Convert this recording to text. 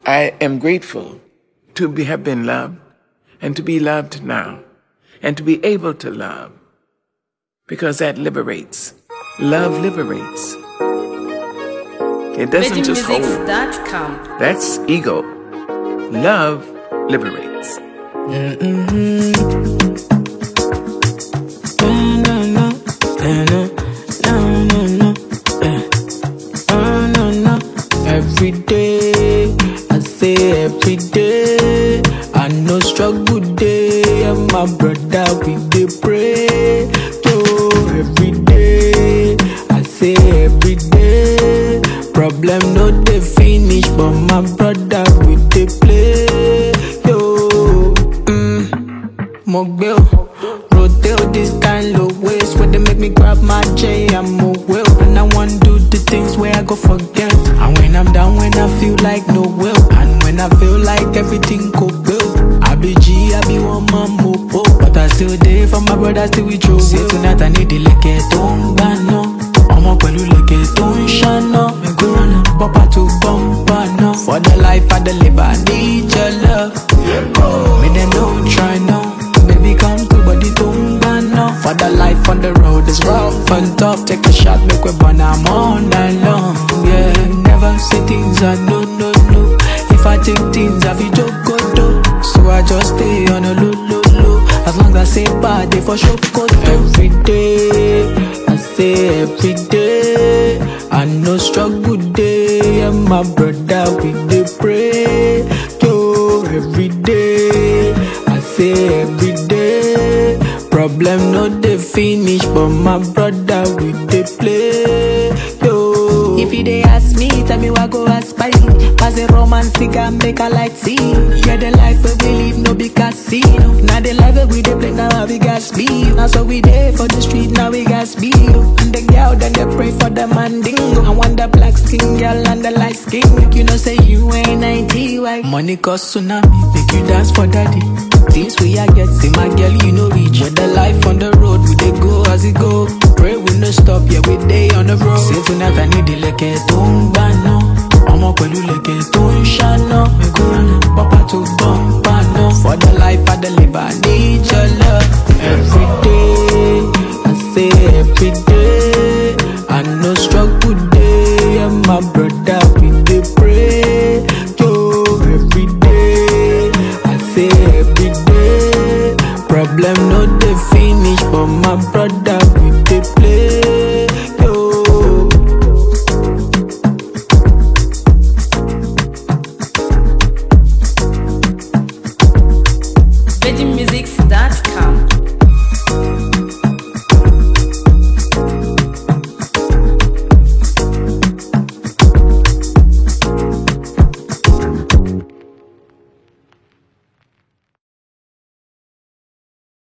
I am grateful to be, have been loved and to be loved now and to be able to love because that liberates. Love liberates. It doesn't just hold. VeggieMusics.com. That's ego. Love liberates. Every day, I say every day, I know struggle day, and my brother we dey pray. Yo, every day, I say every day, problem no dey finish, but my brother we dey play. Yo, mm, mo gbé o, rotate this kind of ways where they make me grab my J, I'm a will, and I want do the things where I go forget. And when I'm down, when I feel like no will, and when I feel like everything go well, I be G, I be one man mopo, but I still there for my brother, still with you. Say tonight I need the leke tó ń gbà náà, ọmọ pẹ̀lú leke tó ń ṣáná. Me go run am, bumper to bumper now. For the life I deliver, I need your love. Me then don't try now. Baby, come to body to now. For the life on the road is rough and tough. Take a shot, make we burn I'm all night long. Yeah, never say things I no no no. If I take things, I be joke go do. So I just stay on a low low low. As long as I say bad, they for sure go Every day, I say every day. I know struggle day, and my brother we dey pray. Yo, every day, I say every day. Problem no dey finish, but my brother we dey play. Yo, if you dey ask me, tell me what go aspire. Pass a romance, and make a light see. Yeah, the life we we live no be casino. Now the life we we dey play now we got speed. Now so we dey for the street now we got speed. And the girl then they pray for the mandingo. I want the black skin girl and the light skin. Make you know say you ain't 90 white. Money cause tsunami, make you dance for daddy. Things we a get, see my girl, you know reach. With the life on the road, we dey go as it go. Pray we no stop, yeah we day on the road. Say tonight I need the leke tó ń gbà náà. ọmọ pẹ̀lú leke tó ń ṣáná. Mi kò rànà pápá tó bọ́ǹpà náà. For the life I deliver, I need your love. Every day, I say every day. I know struggle day, and my brother we dey pray. Yo, every day, I say every day. Problem no dey finish, but my brother we dey play. Yo. VeggieMusics.com.